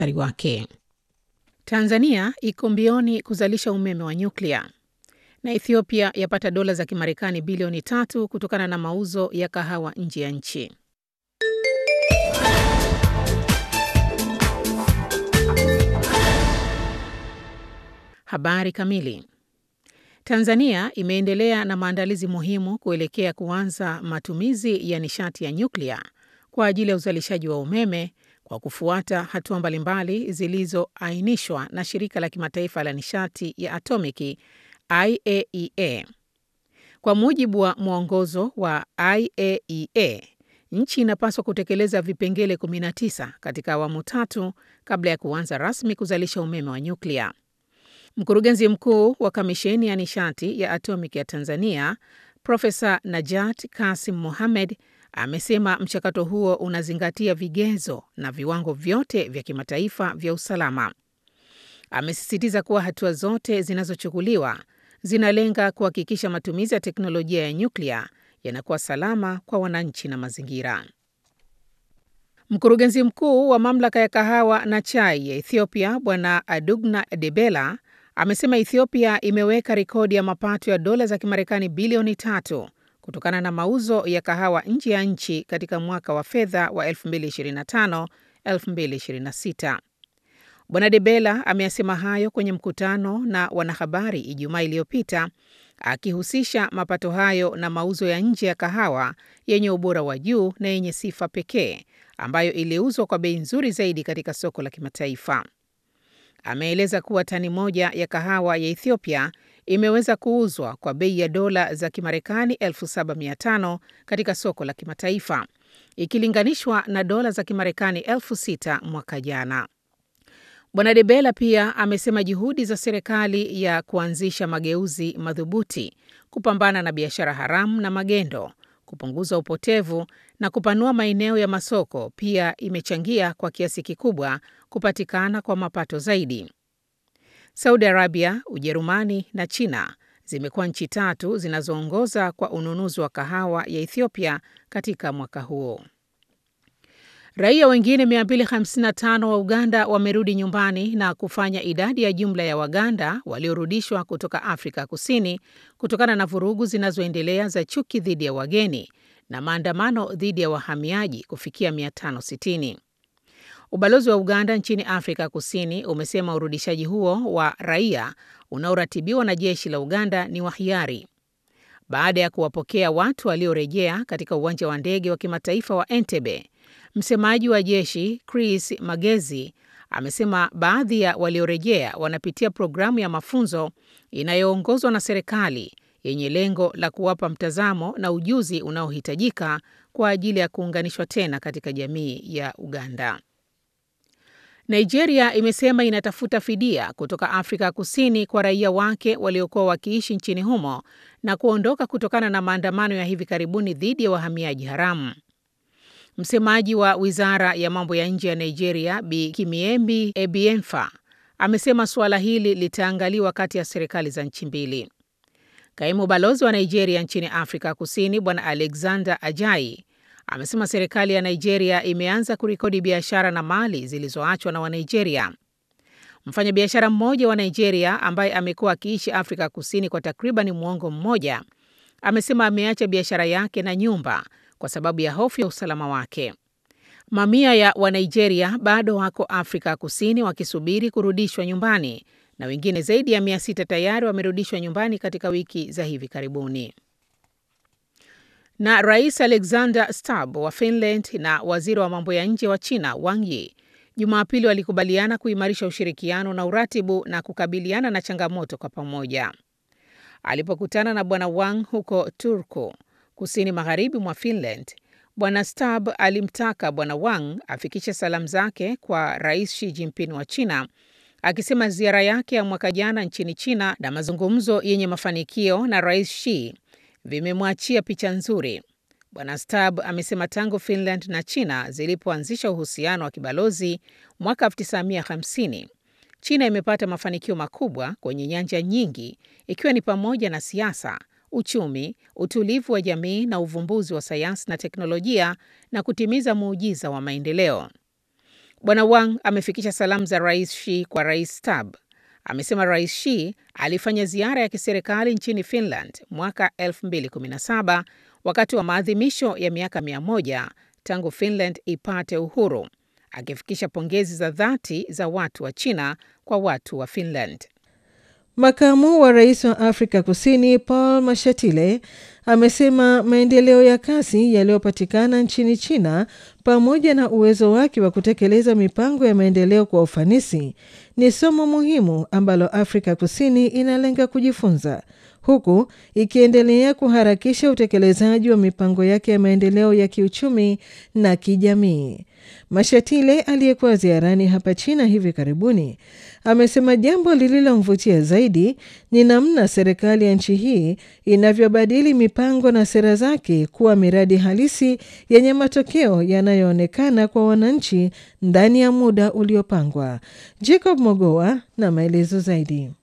mustakabali wake. Tanzania iko mbioni kuzalisha umeme wa nyuklia na Ethiopia yapata dola za Kimarekani bilioni tatu kutokana na mauzo ya kahawa nje ya nchi. Habari kamili. Tanzania imeendelea na maandalizi muhimu kuelekea kuanza matumizi ya nishati ya nyuklia kwa ajili ya uzalishaji wa umeme kwa kufuata hatua mbalimbali zilizoainishwa na shirika la kimataifa la nishati ya atomiki IAEA. Kwa mujibu wa mwongozo wa IAEA, nchi inapaswa kutekeleza vipengele 19 katika awamu tatu kabla ya kuanza rasmi kuzalisha umeme wa nyuklia. Mkurugenzi mkuu wa Kamisheni ya Nishati ya Atomiki ya Tanzania, Profesa Najat Kasim Mohamed amesema mchakato huo unazingatia vigezo na viwango vyote vya kimataifa vya usalama. Amesisitiza kuwa hatua zote zinazochukuliwa zinalenga kuhakikisha matumizi ya teknolojia ya nyuklia yanakuwa salama kwa wananchi na mazingira. Mkurugenzi mkuu wa mamlaka ya kahawa na chai ya Ethiopia, Bwana Adugna Debela amesema Ethiopia imeweka rekodi ya mapato ya dola za Kimarekani bilioni tatu kutokana na mauzo ya kahawa nje ya nchi katika mwaka wa fedha wa 2025-2026. Bwana Debela ameyasema hayo kwenye mkutano na wanahabari Ijumaa iliyopita akihusisha mapato hayo na mauzo ya nje ya kahawa yenye ubora wa juu na yenye sifa pekee ambayo iliuzwa kwa bei nzuri zaidi katika soko la kimataifa. Ameeleza kuwa tani moja ya kahawa ya Ethiopia imeweza kuuzwa kwa bei ya dola za Kimarekani 7500 katika soko la kimataifa ikilinganishwa na dola za Kimarekani 6000 mwaka jana. Bwana Debela pia amesema juhudi za serikali ya kuanzisha mageuzi madhubuti kupambana na biashara haramu na magendo, kupunguza upotevu na kupanua maeneo ya masoko pia imechangia kwa kiasi kikubwa kupatikana kwa mapato zaidi. Saudi Arabia, Ujerumani na China zimekuwa nchi tatu zinazoongoza kwa ununuzi wa kahawa ya Ethiopia katika mwaka huo. Raia wengine 255 wa Uganda wamerudi nyumbani na kufanya idadi ya jumla ya Waganda waliorudishwa kutoka Afrika Kusini kutokana na vurugu zinazoendelea za chuki dhidi ya wageni na maandamano dhidi ya wahamiaji kufikia 560. Ubalozi wa Uganda nchini Afrika Kusini umesema urudishaji huo wa raia unaoratibiwa na jeshi la Uganda ni wa hiari. Baada ya kuwapokea watu waliorejea katika uwanja wa ndege wa kimataifa wa Entebbe, msemaji wa jeshi Chris Magezi amesema baadhi ya waliorejea wanapitia programu ya mafunzo inayoongozwa na serikali yenye lengo la kuwapa mtazamo na ujuzi unaohitajika kwa ajili ya kuunganishwa tena katika jamii ya Uganda. Nigeria imesema inatafuta fidia kutoka Afrika Kusini kwa raia wake waliokuwa wakiishi nchini humo na kuondoka kutokana na maandamano ya hivi karibuni dhidi ya wahamiaji haramu. Msemaji wa Wizara ya Mambo ya Nje ya Nigeria, Bi Kimiembi Ebienfa, amesema suala hili litaangaliwa kati ya serikali za nchi mbili. Kaimu balozi wa Nigeria nchini Afrika Kusini, Bwana Alexander Ajayi amesema serikali ya Nigeria imeanza kurekodi biashara na mali zilizoachwa na Wanigeria. Mfanyabiashara mmoja wa Nigeria ambaye amekuwa akiishi Afrika Kusini kwa takriban mwongo mmoja amesema ameacha biashara yake na nyumba kwa sababu ya hofu ya usalama wake. Mamia ya Wanigeria bado wako Afrika Kusini wakisubiri kurudishwa nyumbani na wengine zaidi ya mia sita tayari wamerudishwa nyumbani katika wiki za hivi karibuni. Na Rais Alexander Stubb wa Finland na waziri wa mambo ya nje wa China Wang Yi Jumapili walikubaliana kuimarisha ushirikiano na uratibu na kukabiliana na changamoto kwa pamoja. Alipokutana na Bwana Wang huko Turku, kusini magharibi mwa Finland, Bwana Stubb alimtaka Bwana Wang afikishe salamu zake kwa Rais Xi Jinping wa China, akisema ziara yake ya mwaka jana nchini China na mazungumzo yenye mafanikio na Rais Xi vimemwachia picha nzuri. Bwana Stubb amesema tangu Finland na China zilipoanzisha uhusiano wa kibalozi mwaka 1950 China imepata mafanikio makubwa kwenye nyanja nyingi ikiwa ni pamoja na siasa, uchumi, utulivu wa jamii na uvumbuzi wa sayansi na teknolojia na kutimiza muujiza wa maendeleo. Bwana Wang amefikisha salamu za Rais Xi kwa Rais Tab. Amesema Rais Xi alifanya ziara ya kiserikali nchini Finland mwaka 2017 wakati wa maadhimisho ya miaka 100 tangu Finland ipate uhuru, akifikisha pongezi za dhati za watu wa China kwa watu wa Finland. Makamu wa rais wa Afrika Kusini Paul Mashatile amesema maendeleo ya kasi yaliyopatikana nchini China pamoja na uwezo wake wa kutekeleza mipango ya maendeleo kwa ufanisi ni somo muhimu ambalo Afrika Kusini inalenga kujifunza huku ikiendelea kuharakisha utekelezaji wa mipango yake ya maendeleo ya kiuchumi na kijamii. Mashatile aliyekuwa ziarani hapa China hivi karibuni amesema jambo lililomvutia zaidi ni namna serikali ya nchi hii inavyobadili mipango na sera zake kuwa miradi halisi yenye matokeo yanayoonekana kwa wananchi ndani ya muda uliopangwa. Jacob Mogoa na maelezo zaidi.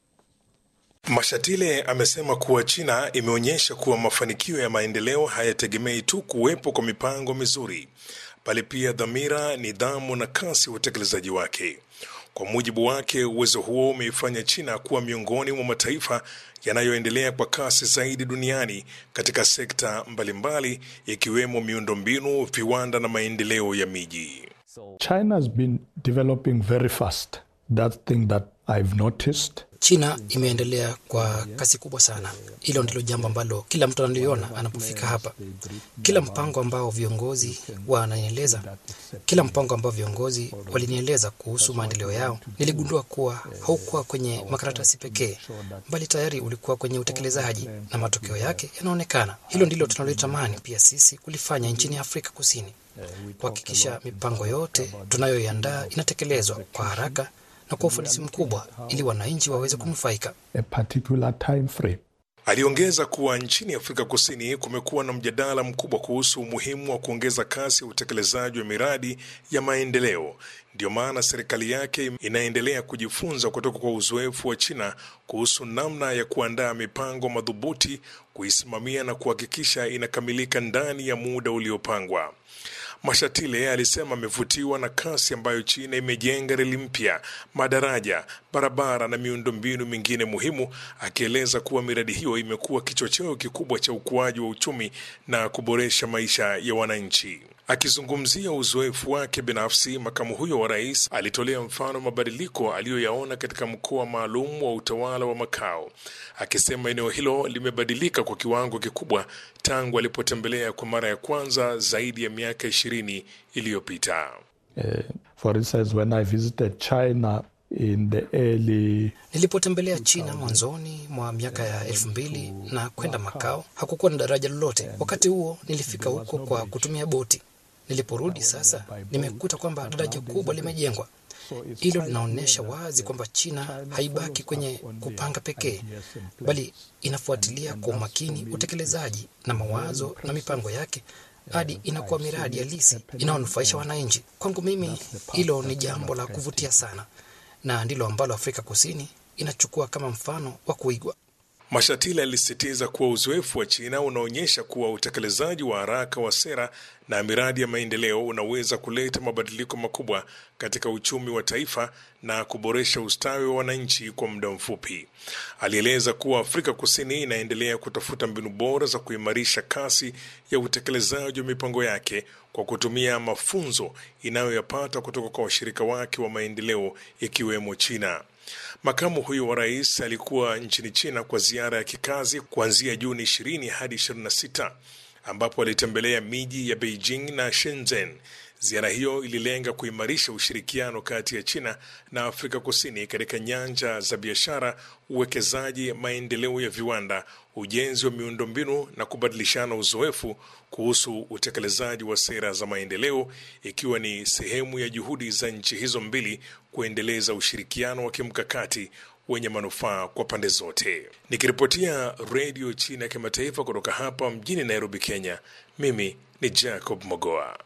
Mashatile amesema kuwa China imeonyesha kuwa mafanikio ya maendeleo hayategemei tu kuwepo kwa mipango mizuri, bali pia dhamira, nidhamu na kasi ya utekelezaji wake. Kwa mujibu wake, uwezo huo umeifanya China kuwa miongoni mwa mataifa yanayoendelea kwa kasi zaidi duniani katika sekta mbalimbali ikiwemo miundombinu, viwanda na maendeleo ya miji. China has been developing very fast. That thing that I've noticed. China imeendelea kwa kasi kubwa sana. Hilo ndilo jambo ambalo kila mtu analiona anapofika hapa. Kila mpango ambao viongozi wananieleza, kila mpango ambao viongozi walinieleza kuhusu maendeleo yao, niligundua kuwa haukuwa kwenye makaratasi pekee, bali tayari ulikuwa kwenye utekelezaji na matokeo yake yanaonekana. Hilo ndilo tunalotamani pia sisi kulifanya nchini Afrika Kusini, kuhakikisha mipango yote tunayoiandaa inatekelezwa kwa haraka na kwa ufanisi mkubwa ili wananchi waweze kunufaika. A particular time frame. Aliongeza kuwa nchini Afrika Kusini kumekuwa na mjadala mkubwa kuhusu umuhimu wa kuongeza kasi ya utekelezaji wa miradi ya maendeleo. Ndiyo maana serikali yake inaendelea kujifunza kutoka kwa uzoefu wa China kuhusu namna ya kuandaa mipango madhubuti, kuisimamia na kuhakikisha inakamilika ndani ya muda uliopangwa. Mashatile alisema amevutiwa na kasi ambayo China imejenga reli mpya, madaraja, barabara na miundombinu mingine muhimu, akieleza kuwa miradi hiyo imekuwa kichocheo kikubwa cha ukuaji wa uchumi na kuboresha maisha ya wananchi. Akizungumzia uzoefu wake binafsi, makamu huyo wa rais alitolea mfano mabadiliko aliyoyaona katika mkoa maalum wa utawala wa Makao, akisema eneo hilo limebadilika kwa kiwango kikubwa tangu alipotembelea kwa mara ya kwanza zaidi ya miaka ishirini iliyopita. Uh, for instance, when I visited China in the early Nilipotembelea China mwanzoni mwa miaka ya elfu mbili na kwenda Makao, hakukuwa na daraja lolote. Wakati huo nilifika huko kwa kutumia boti. Niliporudi sasa, nimekuta kwamba daraja kubwa limejengwa. Hilo linaonyesha wazi kwamba China haibaki kwenye kupanga pekee, bali inafuatilia kwa umakini utekelezaji na mawazo na mipango yake hadi inakuwa miradi halisi inayonufaisha wananchi. Kwangu mimi, hilo ni jambo la kuvutia sana, na ndilo ambalo Afrika Kusini inachukua kama mfano wa kuigwa. Mashatile alisisitiza kuwa uzoefu wa China unaonyesha kuwa utekelezaji wa haraka wa sera na miradi ya maendeleo unaweza kuleta mabadiliko makubwa katika uchumi wa taifa na kuboresha ustawi wa wananchi kwa muda mfupi. Alieleza kuwa Afrika Kusini inaendelea kutafuta mbinu bora za kuimarisha kasi ya utekelezaji wa mipango yake kwa kutumia mafunzo inayoyapata kutoka kwa washirika wake wa maendeleo ikiwemo China. Makamu huyo wa rais alikuwa nchini China kwa ziara ya kikazi kuanzia Juni 20 hadi 26 ambapo alitembelea miji ya Beijing na Shenzhen. Ziara hiyo ililenga kuimarisha ushirikiano kati ya China na Afrika Kusini katika nyanja za biashara, uwekezaji, maendeleo ya viwanda, ujenzi wa miundombinu na kubadilishana uzoefu kuhusu utekelezaji wa sera za maendeleo, ikiwa ni sehemu ya juhudi za nchi hizo mbili kuendeleza ushirikiano wa kimkakati wenye manufaa kwa pande zote. Nikiripotia Redio China ya Kimataifa kutoka hapa mjini Nairobi, Kenya, mimi ni Jacob Mogoa.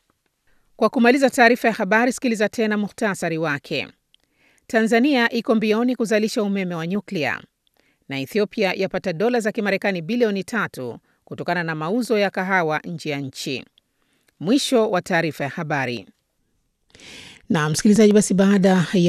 Kwa kumaliza taarifa ya habari, sikiliza tena muhtasari wake. Tanzania iko mbioni kuzalisha umeme wa nyuklia na Ethiopia yapata dola za Kimarekani bilioni tatu kutokana na mauzo ya kahawa nje ya nchi. Mwisho wa taarifa ya habari. Na msikilizaji, basi baada ya